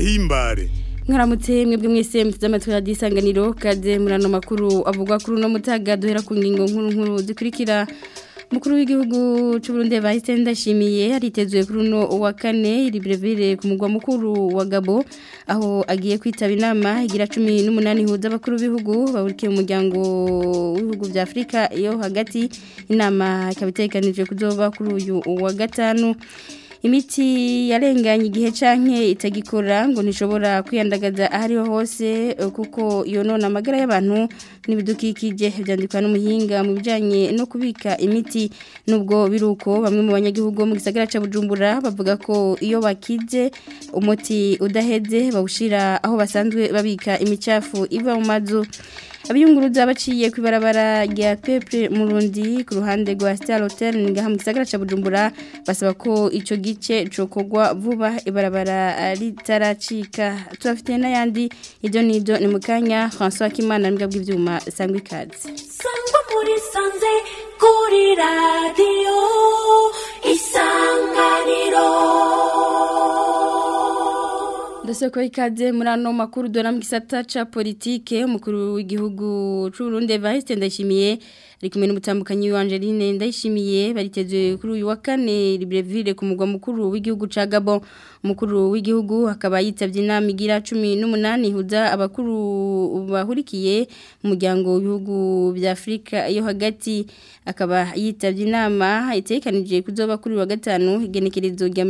ndabahimbare mwaramutse mwebwe mwese muteze amatwi ya disanganiro kaze murano makuru avugwa kuri uno mutaga duhera ku ngingo nkuru nkuru zikurikira mukuru w'igihugu cy'u Burundi bahise ndashimiye aritezwe kuri uno wa kane iri brevire ku mugwa mukuru wa Gabo aho agiye kwitaba inama igira 18 huza abakuru b'ibihugu bahurikiye mu muryango w'ibihugu bya Afrika yo hagati inama ikabitekanije kuzoba kuri uyu wa gatanu imiti yarenganye igihe canke itagikora ngo nishobora kwiyandagaza ahariho hose kuko yonona amagara y'abantu n'ibidukikije byandikwa n'umuhinga mu bijanye no kubika imiti nubwo biruko bamwe mu banyagihugu mu gisagara ca Bujumbura bavuga ko iyo bakize umuti udaheze bawushira aho basanzwe babika imicafu iva mu mazu abiyunguruza baciye ku ibarabara rya Peple Murundi ku ruhande rwa Star Hotel ngaha mu gisagara ca Bujumbura basaba ko ico gice cokogwa vuba ibarabara ritaracika turafite n'ayandi ibyo nido ni mukanya François Kimana mbwa bw'ivyuma sangwa ikaze sangwa muri sanze kuri radio isanganiro Ndasoko ikaze muri ano makuru dora mu gisata ca politike umukuru w'igihugu c'u Burundi Evariste Ndayishimiye ari kumwe n'umutambukanyi wa Angeline Ndayishimiye baritezwe kuri uyu wa kane Libreville ku mugwa mukuru w'igihugu ca Gabon umukuru w'igihugu akaba yitavye inama igira 18 huza abakuru bahurikiye mu muryango w'ibihugu bya Afrika yo hagati akaba yitavye inama itekanije kuzoba kuri wa gatanu igenekerezo rya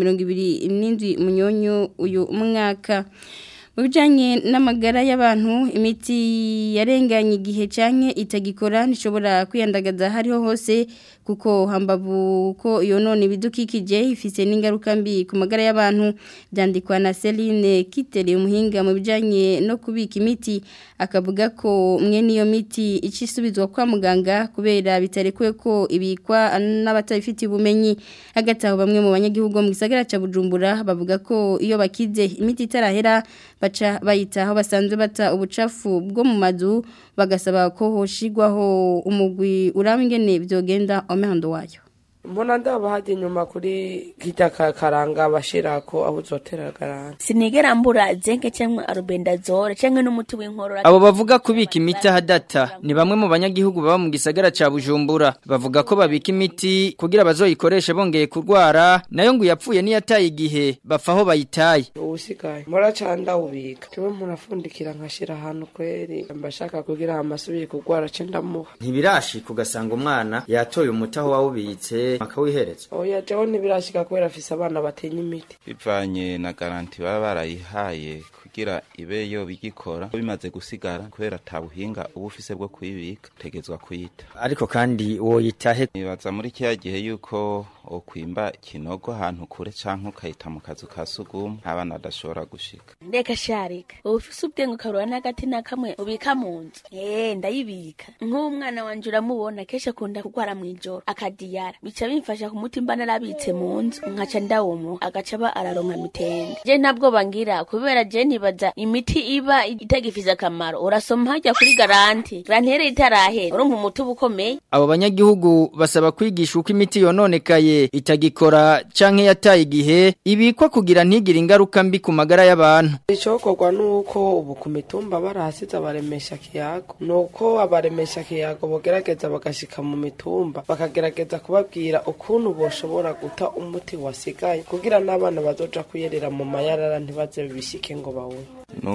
27 munyonyo uyu mwaka mu bijyanye n'amagara y'abantu imiti yarenganye igihe cyane itagikora ntishobora kwiyandagaza hariho hose kuko hambavu ko iyo none ibidukikije ifite n'ingaruka mbi ku magara y'abantu byandikwa na Celine Kitere umuhinga mu bijyanye no kubika imiti akavuga ko mwe n'iyo miti icisubizwa kwa muganga kubera bitarekuwe ko ibikwa n'abatabifitiye ubumenyi hagati aho bamwe mu banyagihugu mu gisagara cya Bujumbura bavuga ko iyo bakize imiti itarahera baca bayita aho basanzwe bata ubucafu bwo mu mazu bagasaba ko hoshigwaho umugwi urangene byogenda omehando wayo mbona ndaba hajya inyuma kuri kijya karanga bashira ko aho uzotera garante sinigera mbura zenke cyangwa arubendazole cyangwa n'umuti w'inkorora abo bavuga kubika imiti ahadata ni bamwe mu banyagihugu baba mu gisagara ca Bujumbura bavuga ko babika imiti kugira bazoyikoreshe bongeye kurwara nayo ngo yapfuye niyataye igihe bapfa aho bayitaye ubusigaye muracanda ubika tiwe murafundikira nkashira ahantu kweri mbashaka kugira amasubire kurwara ce ndamuha ntibirashika ugasanga umwana yatoye umuti aho wawubitse akawihereza oya jewe ntibirashika kubera afise abana batenya imiti bivanye na garanti baba barayihaye kugira ibe yo bigikora bimaze gusigara kubera ata buhinga uba ufise bwo kuyibika utegezwa kuyita ariko kandi woyitahe nibaza muri kiriya gihe yuko okwimba kinogo ahantu kure canke ukayita mu kazu ka sugumwe abana badashobora gushika ndeka sharika uba ufise ubwenge ukarura n'agati na kamwe ubika mu nzu eh ndayibika nk'umwana wanje uramubona kenshi akunda kurwara mw'ijoro akadiyara bica bimfasha ku mutima narabitse mu nzu nkaca ndawumu agaca aba araronka mitende je ntabwo bangira kubera je ntibaza imiti iba itagifize akamaro urasoma hajya kuri garanti garanti itarahera urumva umuti uba ukomeye abo banyagihugu basaba kwigisha uko imiti yononekaye itagikora canke yataye igihe ibikwa kugira ntigire ingaruka mbi ku magara y'abantu icokorwa nuko ubu ku mitumba barahasize abaremesha kiyago nuko abaremesha kiyago bogerageza bagashika mu mitumba bakagerageza kubabwira ukuntu boshobora guta umuti wasigaye kugira n'abana bazoja kuyerera mu mayarara ntibaze bishike ngo bawunywe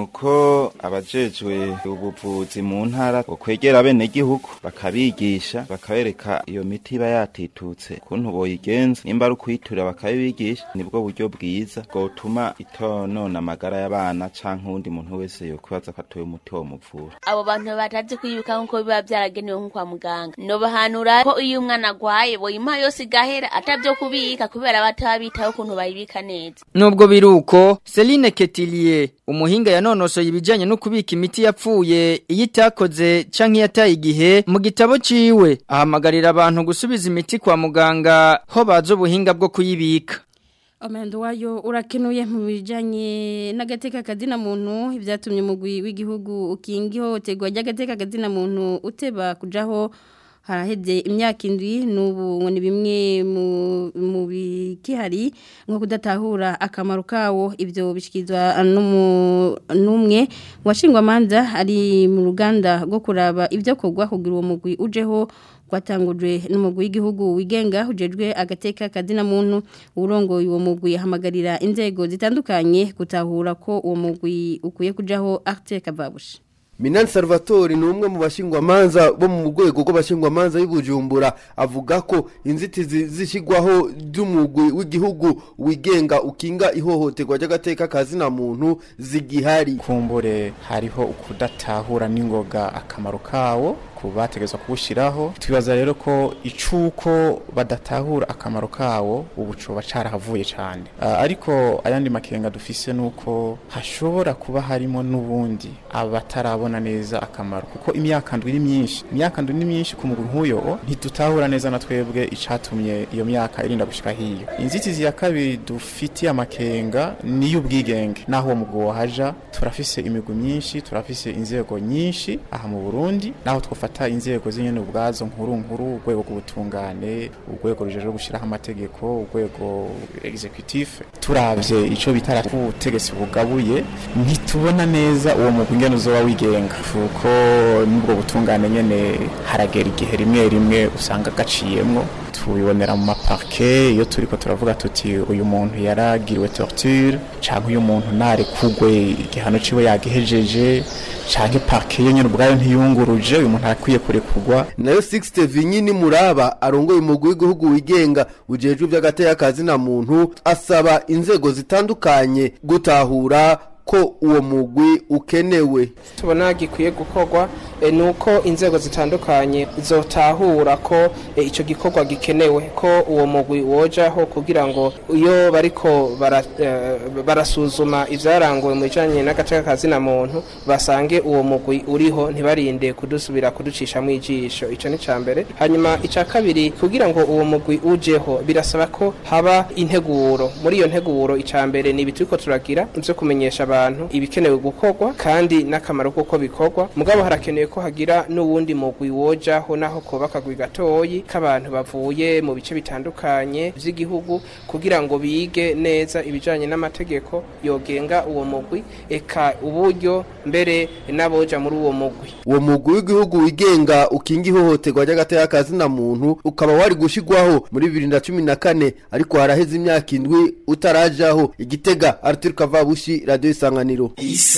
nuko abajejwe ubuvuzi mu ntara bokwegera bene gihugu bakabigisha bakabereka iyo miti iba yatitutse kuntu boyigenza nimba ari ukuyiturira bakabibigisha nibwo buryo bwiza bwotuma itonona amagara y'abana canke uwundi muntu wese yokwibaza ko atoye umuti wo muvura abo bantu batazi kwiyuka nkuko biba byaragenewe nko kwa muganga nobahanura ko iyo umwana agwaye boyimuha yose igahera atavyo kubika kubera batabitaho ukuntu bayibika neza nubwo biruko Celine Ketilier umuhinga yanonosoye ibijanye no kubika imiti yapfuye iyo itakoze canke yataye igihe mu gitabo ciwe ahamagarira abantu gusubiza imiti kwa muganga ho bazo ubuhinga bwo kuyibika Amendo wayo urakenuye mu bijanye n'agateka kazina muntu ibyatumye umugwi w'igihugu ukingi hotegwa ry'agateka kazina muntu uteba kujaho haraheze imyaka indwi n'ubu ngo ni bimwe mu- mu bikihari nko kudatahura akamaro kawo ibyo bishyikirizwa n'umu- n'umwe mu bashingwamanza ari mu ruganda rwo kuraba ibyo kugwa kugira uwo mugwi ujeho rwatangujwe n'umugwi w'igihugu wigenga ujejwe agateka kazina muntu urongoye uwo mugwi ahamagarira inzego zitandukanye gutahura ko uwo mugwi ukwiye kujaho Arte Kavabushi Minani Salvatore ni umwe mu bashingwamanza bo mu rwego rw'abashingwamanza y'Ibujumbura avuga ko inzitizi zishyirwaho z'umugwi w'igihugu wigenga ukinga ihohoterwa ry'agateka kazina muntu zigihari kumbure hariho ukudatahura n'ingoga akamaro kawo ku bategezwa kuwushyiraho twibaza rero ko icuko badatahura akamaro kawo ubu coba carahavuye cyane Ah, ariko ayandi makenga dufise nuko hashobora kuba harimo n'ubundi abatarabona neza akamaro kuko imyaka ndwi ni myinshi imyaka ndwi ni myinshi ku mugwi nk'uyo ntidutahura neza na twebwe icatumye iyo myaka irinda gushika hiyo inzitizi ya kabiri dufitiye amakenga ni y'ubwigenge naho uwo mugwi wohaja turafise imigwi myinshi turafise inzego nyinshi aha mu Burundi naho twofata inzego z'inyene ubwazo nkuru nkuru urwego rw'ubutungane urwego rujejwe gushiraho amategeko urwego executif turavye ico bitara ubutegetsi bugabuye ntitubona neza uwo mugwi ingene uzoba wigenga kuko n'ubwo butungane nyene haragera igihe rimwe rimwe usanga gaciyemwo tubibonera mu maparke iyo turiko turavuga tuti uyu muntu yaragiriwe torture canke uyu muntu narekugwe igihano ciwe yagihejeje canke parke yo nyene ubwayo ntiyunguruje uyu muntu arakwiye kurekurwa nayo 60 vinyini muraba arongoye umugwi w'igihugu wigenga ujejwe iby'agateka kazina muntu asaba inzego zitandukanye gutahura ko uwo mugwi ukenewe tubona gikwiye gukorwa eh, ni uko inzego zitandukanye zotahura ko eh, ico gikorwa gikenewe ko uwo mugwi wojaho kugira ngo iyo bariko bara, eh, barasuzuma ivyaranguwe mu bijanye n'agateka kazina muntu basange uwo mugwi uriho ntibarinde kudusubira kuducishamwo ijisho ico ni ca mbere hanyuma ica kabiri kugira ngo uwo mugwi ujeho birasaba ko haba integuro muri iyo nteguro ica mbere ni ibituri ko turagira ivyo kumenyesha abantu ibikenewe gukorwa kandi n'akamaro kuko bikorwa mugabo harakenewe ko hagira n'uwundi mugwi wojaho naho koba akagwi gatoyi k'abantu bavuye mu bice bitandukanye vy'igihugu kugira ngo bige neza ibijanye n'amategeko yogenga uwo mugwi eka uburyo mbere n'aboja muri uwo mugwi uwo mugwi w'igihugu wigenga ukinga ihohoterwa ry'agateka kazina muntu ukaba wari gushigwaho muri bibiri na cumi na kane ariko haraheze imyaka indwi utarajaho igitega arthur kavabushi radiyo isanganiro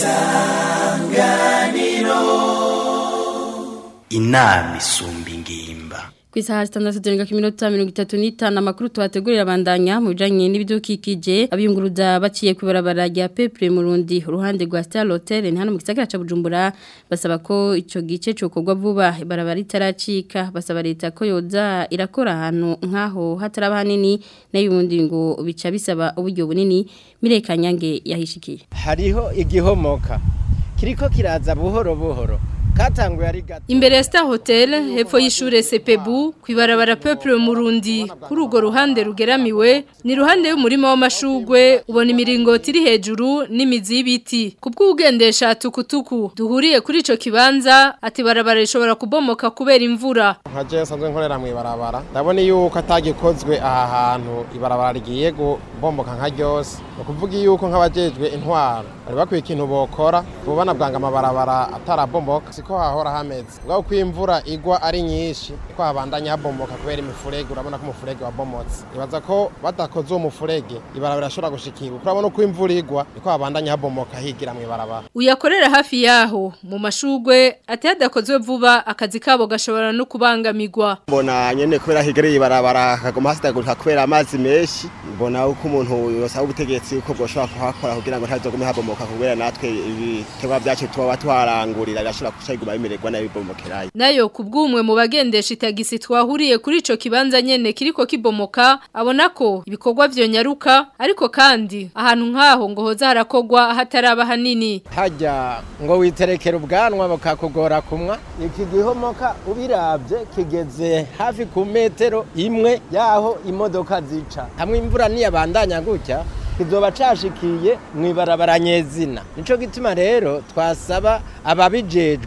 inama isumba ingimba ku isaha zitandatu zirenga ku minota mirongo itatu n'itanu amakuru tuhategurira abandanya mu bijyanye n'ibidukikije abiyunguruza baciye ku ibarabara rya pepure mu rundi uruhande rwa sitari hoteli ni hano mu gisagara cya bujumbura basaba ko icyo gice cyokorwa vuba ibarabara ritaracika basaba leta ko yoza irakora ahantu nk'aho hataraba hanini n'ay'ubundi ngo bica bisaba uburyo bunini mirekanyange yahishikiye hariho igihomoka kiriko kiraza buhoro buhoro katanguye ari gato Imbere ya Star Hotel hepfo y'ishure Sepebu kwibarabara Peuple Murundi kuri ugo ruhande rugeramiwe ni ruhande y'umurima w'amashugwe ubona imiringoti iri hejuru n'imizi y'ibiti kubw'ugendesha tukutuku duhuriye kuri ico kibanza ati barabara rishobora kubomoka kubera imvura nka je nsanzwe nkorera mu ibarabara ndabona yuko atagikozwe aha hantu ibarabara rigiye kubomboka nka ryose ni ukuvuga yuko nk'abajejwe intwaro bari bakwiye ikintu bokora bubana bwanga amabarabara atarabomboka siko hahora hameze ubwo uko imvura igwa ari nyinshi ko habandanya habomboka kubera imifurege urabona ko umufurege wabomotse ibaza ko badakoze uwo mufurege ibarabara rishobora gushikirwa urabona uko imvura igwa niko habandanya habomoka higira mu ibarabara uyakorera hafi yaho mu mashugwe ati hadakozwe vuba akazi kabo gashobora no kubangamirwa mbona nyene kubera higereye ibarabara kagoma hasidagurika kubera amazi menshi mbona uko umuntu yosaba ubutegetsi uko bwoshobora kuhakora kugira ngo ntazogume habomoka kubera natwe ibiterwa vyacu tuba twarangurira birashobora kuca biguma bimererwa nabi bibomokerayo nayo kubw'umwe mu bagendesha itagisi twahuriye kuri ico kibanza nyene kiriko kibomoka abona ko ibikorwa vyonyaruka ariko kandi ahantu nk'aho ngo hoza harakogwa hataraba hanini hajya ngo witerekera ubwanwa bakakugora kumwa iki gihomoka ubiravye kigeze hafi ku metero imwe yaho imodoka zica hamwe imvura niyabandanya gutya kizoba cashikiye mu ibarabara nyezina nico gituma rero twasaba ababijejwe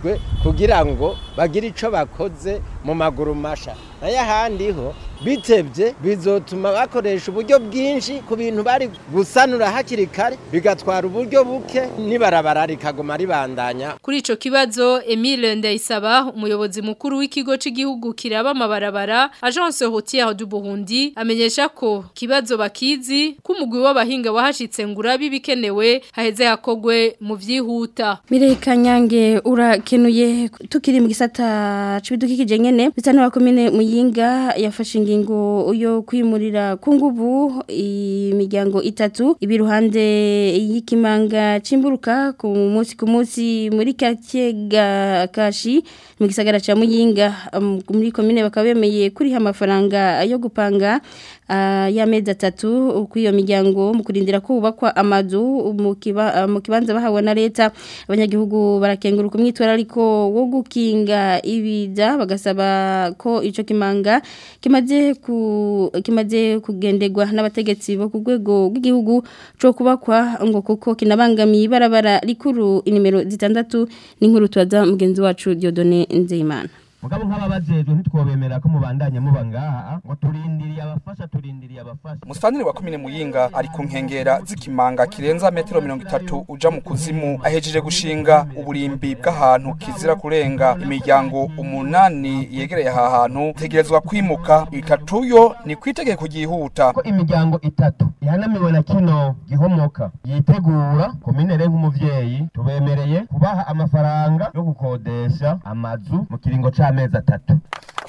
kugira ngo bagire ico bakoze mu maguru masha nayo ahandi ho bitevye bizotuma bakoresha uburyo bwinshi ku bintu bari gusanura hakiri kare bigatwara uburyo buke nibarabara rikaguma ribandanya Kuri ico kibazo Emile Ndayisaba umuyobozi mukuru w'ikigo c'igihugu kiraba amabarabara Agence Routière du Burundi amenyesha ko kibazo bakizi kumugwi w'abahinga wahashitse ngura bibikenewe haheze hakogwe mu vyihuta Mireye Kanyange urakenuye tukiri mu gisata c'ibidukikije nyene bisanura komine muyinga yafashe ingingo yo kwimurira ku nguvu imiryango itatu ibiruhande y'ikimanga cimburuka ku munsi ku munsi muri quartier Kashi mu gisagara ca muyinga um, muri komine bakaba bemeye kuriha amafaranga yo gupanga uh, y'amezi atatu ku iyo miryango mu kurindira kubakwa amazu mu kiba, uh, mu kibanza bahawe na leta abanyagihugu barakenguruka umwitwara ariko wo gukinga ibiza bagasaba ko ico kimanga kimaze ku kimaze kugenderwa n'abategetsi bo ku rwego rw'igihugu cyo kubakwa ngo kuko kinabangamiye ibarabara rikuru inimero zitandatu n'inkuru tubaza mugenzi wacu Diodone Nzeyimana mugabo nk'ababajejwe ntitwobemera ko mubandanya muba ngaha ngo turindiriye abafasha turindiriye abafasha Musitanteri wa komine Muyinga ari ku nkengera z'ikimanga kirenza metero mirongo itatu uja mu kuzimu ahejeje gushinga uburimbi bw'ahantu kizira kurenga imiryango umunani yegereye aha hantu tegerezwa kwimuka itatu yo ni kwitegeko ryihuta ko imiryango itatu ihanamiwe na kino gihomoka yitegura komine re nk'umuvyeyi tubemereye kubaha amafaranga yo gukodesha amazu mu kiringo c'amezi atatu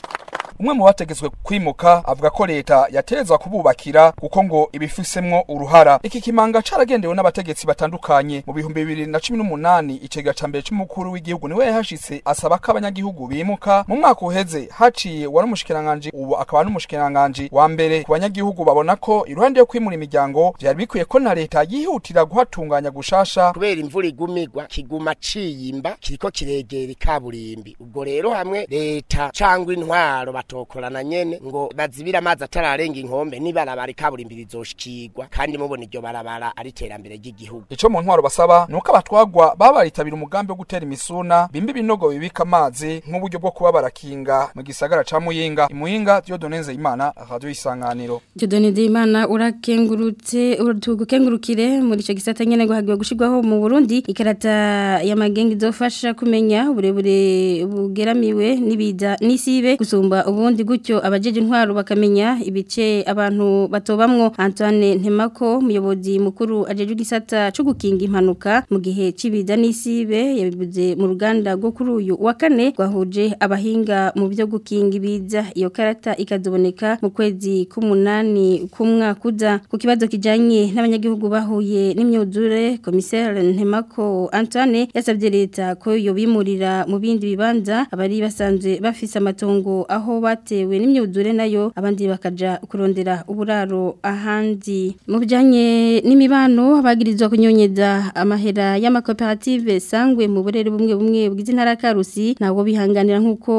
umwe mu bategetswe kwimuka avuga ko leta yaterezwa kububakira kuko ngo ibifisemwo uruhara iki kimanga caragendewe n'abategetsi batandukanye mu bihumbi bibiri na cumi n'umunani icega ca mbere c'umukuru w'igihugu niwe yahashitse asaba ko abanyagihugu bimuka mu mwaka uheze haciye wari umushikiranganji ubu akaba n'umushikiranganji wa mbere ku banyagihugu babona ko iruhande yo kwimura imiryango vyari bikwiye ko na leta yihutira guhatunganya gushasha kubera imvura igumigwa kiguma ciyimba kiriko kiregera ikaburimbi ubwo rero hamwe leta cangwa intwaro batokorana nyene ngo bazibira amazi atararenga inkombe nibarabara ikaburimbi rizoshikirwa kandi mubona iryo barabara ari iterambere ry'igihugu ico mu ntwaro basaba nuko abatwagwa baba baritabira umugambi wo gutera imisuna bimba ibinogo bibika amazi nk'uburyo bwo kuba barakinga mu gisagara ca muyinga imuyinga Dieudonne Nzeyimana radio isanganiro Dieudonne Nzeyimana urakengurutse urutugukengurukire muri ico gisata nyene ngo hagiye gushirwaho mu Burundi ikarata ya magengi izofasha kumenya uburebure bugeramiwe n'ibiza n'isibe gusumba ubundi gutyo abajeje intwaro bakamenya ibice abantu batobamwo Antoine Ntemako umuyobozi mukuru ajeje gisata cyo gukinga impanuka mu gihe cibiza n'isibe yabivuze mu ruganda rwo kuri uyu wa kane gwahuje abahinga mu byo gukinga ibiza iyo karata ikazoboneka mu kwezi k'umunani kumwakuza ku kibazo kijanye n'abanyagihugu bahuye n'imyuzure commissaire Ntemako Antoine yasabye leta ko yo bimurira mu bindi bibanza abari basanzwe bafise amatongo aho batewe n'imyuzure nayo abandi bakaja kurondera uburaro ahandi mu bijanye n'imibano bagirizwa kunyonyeza amahera y'amakoperative sangwe mu burere bumwe bumwe bwize ntara Karusi nabo bihanganira nkuko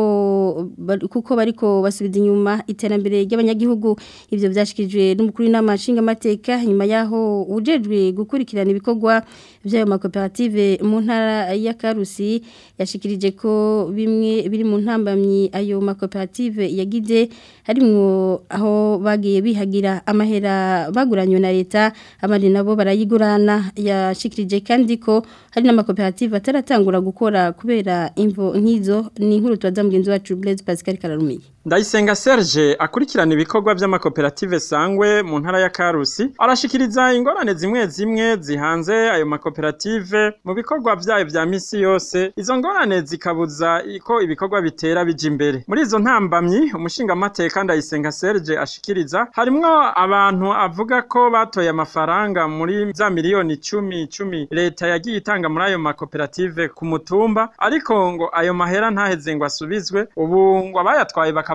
kuko bariko basubiza inyuma iterambere ry'abanyagihugu ivyo byashikijwe n'umukuru w'inamashinga amateka nyuma yaho ujejwe gukurikirana ibikorwa by'ayo makoperative mu ntara ya Karusi yashikirije ko bimwe biri mu ntambamyi ayo makoperative yagize harimwo aho bagiye bihagira amahera baguranywe na leta abandi nabo barayigurana yashikirije kandi ko hari n'amakoperative ataratangura gukora kubera imvo nk'izo ni inkuru tubaza mugenzi wacu Blaise Pascal Kararumiye Ndayisenga Serge akurikirana ibikorwa by'amakoperative sangwe mu ntara ya Karusi arashikiriza ingorane zimwe zimwe zihanze ayo makoperative mu bikorwa byayo vya misi yose izo ngorane zikabuza ko ibikorwa bitera bija imbere muri izo ntambamyi umushinga amateka Ndayisenga Serge ashikiriza harimwo abantu avuga ko batoye amafaranga muri za miliyoni 10 10 leta yagiye itanga muri ayo makoperative ku mutumba ariko ngo ayo mahera ntaheze ngo asubizwe ubu ngo abayatwaye baka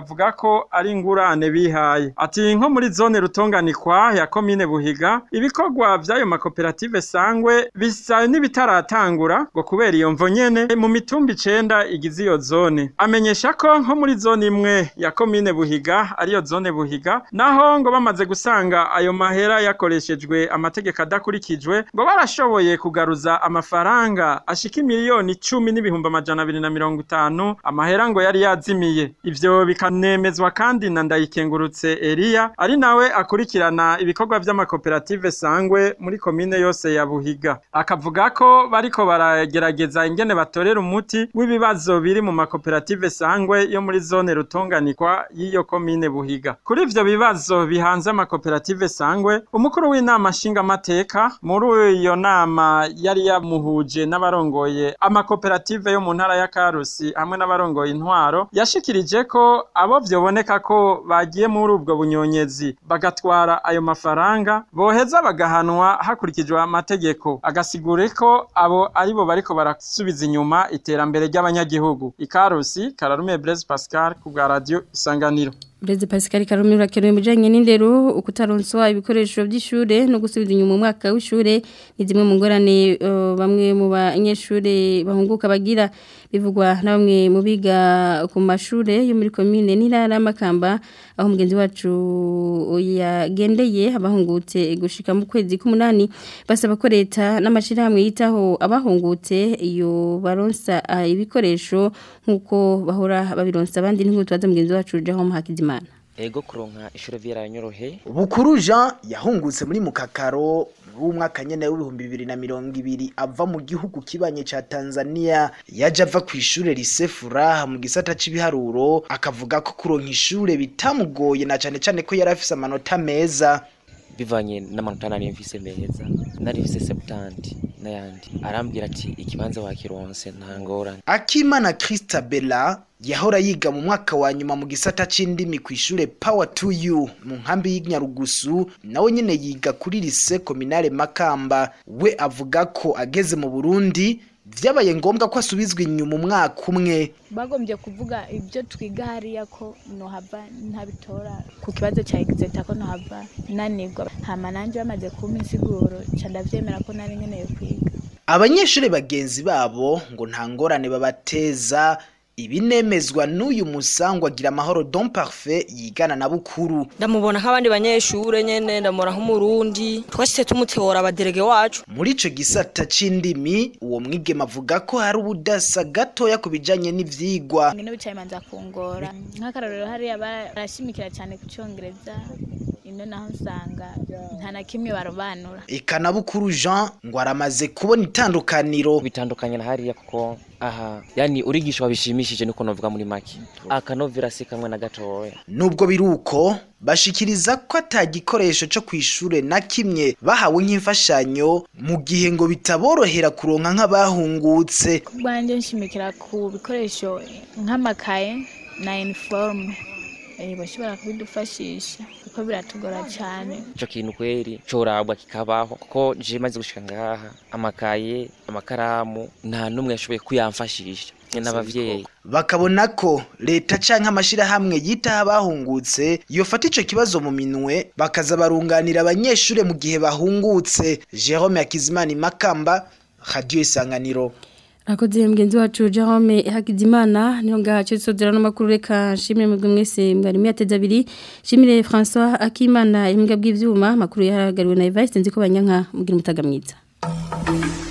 akavuga ko ari ingurane bihaye ati nko muri zone rutonganikwa ya komine buhiga ibikorwa by'ayo makoperative sangwe bisa n'ibitaratangura ngo kubera iyo mvo nyene mu mitumba icenda igize iyo zone amenyesha ko nko muri zone imwe ya komine buhiga ariyo zone buhiga naho ngo bamaze gusanga ayo mahera yakoreshejwe amategeko adakurikijwe ngo barashoboye kugaruza amafaranga ashika miliyoni icumi n'ibihumbi amajana abiri na mirongo itanu amahera ngo yari yazimiye ivyo bikanemezwa kandi na ndayikengurutse Elia ari nawe akurikirana ibikorwa vy'amakoperative sangwe muri komine yose ya Buhiga akavuga ko bariko baragerageza ingene batorera umuti w'ibibazo biri mu makoperative sangwe yo muri zone rutonganikwa y'iyo komine Buhiga kuri ivyo bibazo bihanze amakoperative sangwe umukuru w'inama nshingamateka muri iyo nama yari yamuhuje n'abarongoye amakoperative yo mu ntara ya Karusi hamwe n'abarongoye intwaro yashikirije ko abo vyoboneka ko bagiye muri ubwo bunyonyezi bagatwara ayo mafaranga boheza bagahanwa hakurikijwe amategeko agasigure ko abo aribo bariko barasubiza inyuma iterambere ry'abanyagihugu ikarusi kararume Blaise Pascal ku bwa radio isanganiro Breze Pascal Karume urakenewe mujanye n'indero ukutaronswa ibikoresho by'ishure no gusubiza inyuma umwaka w'ishure ni zimwe mu ngorane uh, bamwe mu banyeshure bahunguka bagira bivugwa na bamwe mu biga ku mashure yo muri commune n'intara makamba aho mugenzi wacu yagendeye abahungutse gushika mu kwezi k'umunani basaba ko leta n'amashirahamwe yitaho abahungutse iyo baronsa uh, ibikoresho nkuko bahora babironsa abandi n'inkutu baza mugenzi wacu Jahom Hakizimana ego kuronka ishure vyaranyorohe Bukuru Jean yahungutse muri mukakaro w'umwaka nyene w'ibihumbi bibiri na mirongo ibiri ava mu gihugu kibanye ca Tanzania yaje ava ku ishure Lycée Furaha mu gisata c'ibiharuro akavuga ko kuronka ishure bitamugoye na cane cane ko yari afise amanota meza bivanye n'amanota nari mfise meza nari mfise septanti n'ayandi arambwira ati ikibanza wakironse nta ngorane Akimana Christabella yahora yiga mu mwaka wa nyuma mu gisata c'indimi ku ishure Power to You mu nkambi y'Inyarugusu nawe nyene yiga kuri lycée communale Makamba we avuga ko ageze mu Burundi vyabaye ngombwa ko asubizwa inyuma umwaka umwe bagombye kuvuga ibyo twiga hariya ko nohava ntabitora ku kibazo cya exeta ko nohava nanirwa hama nanje bamaze kumpa insiguro ca ndavyemera ko nari nkeneye kwiga abanyeshuri bagenzi babo ngo nta ngorane babateza ibinemezwa n'uyu musangwa agira amahoro don parfait yigana na bukuru ndamubona nk'abandi banyeshure nyene ndamubona nk'umurundi twashitse tumutora abaderege wacu muri ico gisata c'indimi uwo mwigema avuga ko hari ubudasa gatoya ku bijanye n'ivyigwa ngene bicaye manza kungora nk'akarorero hariya barashimikira cyane ku congereza ino naho nsanga nta na kimwe barobanura eka na bukuru jean ngo aramaze kubona itandukaniro bitandukanye na hariya kuko aha yani urigisha wabishimishije niko novuga muri make akanovera si kamwe na gatoya nubwo biri uko bashikiriza ko ata gikoresho co kw'ishure na kimwe bahawe nk'imfashanyo mu gihe ngo bitaborohera kuronka nk'abahungutse bwanje nshimikira ku bikoresho nk'amakaye na uniforme bashobora kubidufashisha kuko biratugora cyane ico kintu kweri corabwa kikabaho kuko je maze gushika ngaha amakaye amakaramu nta numwe yashoboye kuyamfashisha n'abavyeyi bakabona ko leta canke amashirahamwe yitaho abahungutse yofata ico kibazo mu minwe bakaza barunganira abanyeshure mu gihe bahungutse Jerome Hakizimana Makamba Radio Isanganiro Akoze mgenzi wacu Jerome Hakizimana niho ngahacu sodera no makuru reka shimire mwebwe mwese mwari mwateza abiri shimire François Akimana imbwa bw'ivyuma makuru yaragariwe na Evariste nziko banyanka mugira mutaga mwiza